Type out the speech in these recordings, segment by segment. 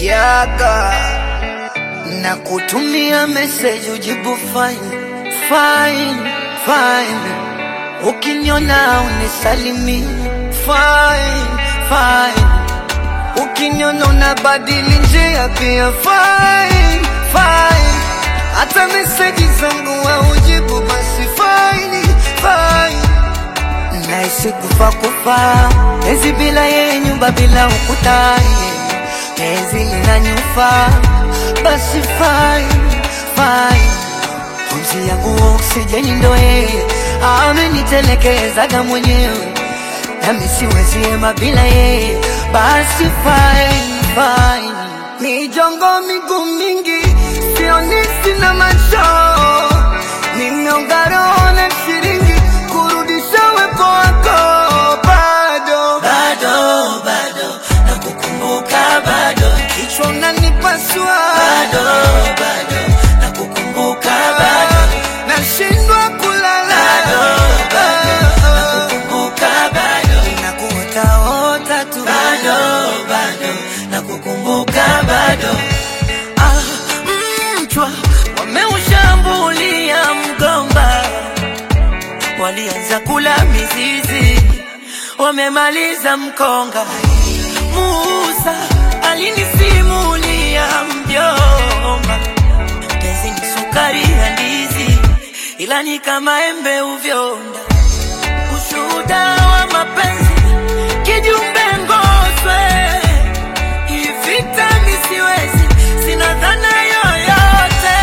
yaga na kutumia message ujibu fine fine fine, ukiniona unisalimi fine fine, ukiniona unabadili njia pia fine fine, hata message zangu haujibu basi fine fine Naishi kufa kufa, penzi bila yeye, nyumba bila ukuta, penzi linanyufa, basi fine fine. Pumzi yangu oksijeni ndo yeye, amenitelekezaga mwenyewe, nami siwezi hema bila yeye, basi fine fine. Mijongo miguu mingi, sioni sina macho, nimeonga roho na shilingi kurudisha wepo wako bado bado bado nakukumbuka bado kichwa unanipasua bado bado nakukumbuka bado nashindwa kulala bado bado nakukumbuka bado nakuotaota tu bado bado nakukumbuka bado Ah, mchwa wameushambulia mgomba, walianza kula mizizi, wamemaliza mkonga. Musa alinisimulia mjomba, penzi ni sukari ya ndizi, ila ni kama embe uvyonda. Ushuhuda wa mapenzi kijumbe ngoswe hii vita misiwezi, sina dhana yoyote.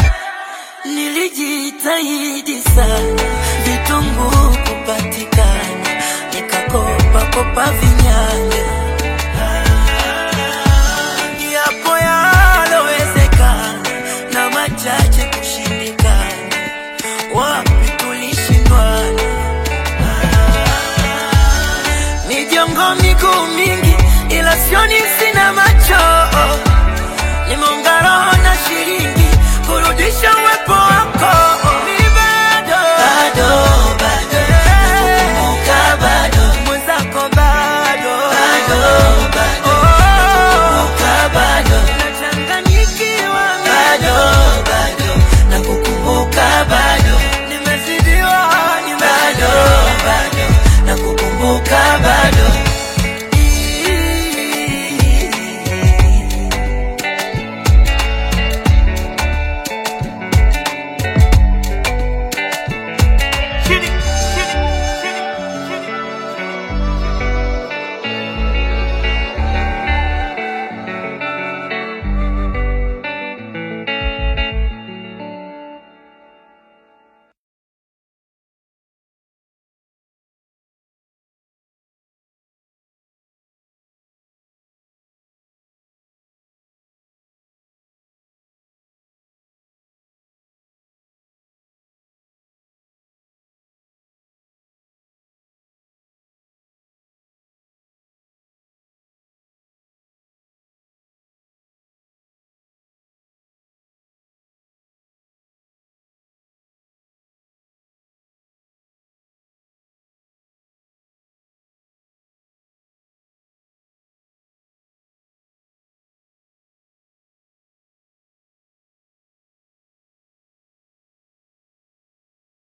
Nilijitahidi sana vitunguu kupatikana, nikakopa kopa vinyanya yapo yalowezekana na machache kushindikana, wapi tulishindwana mijongo miguu mingi, ila sioni, sina macho, nimeunga roho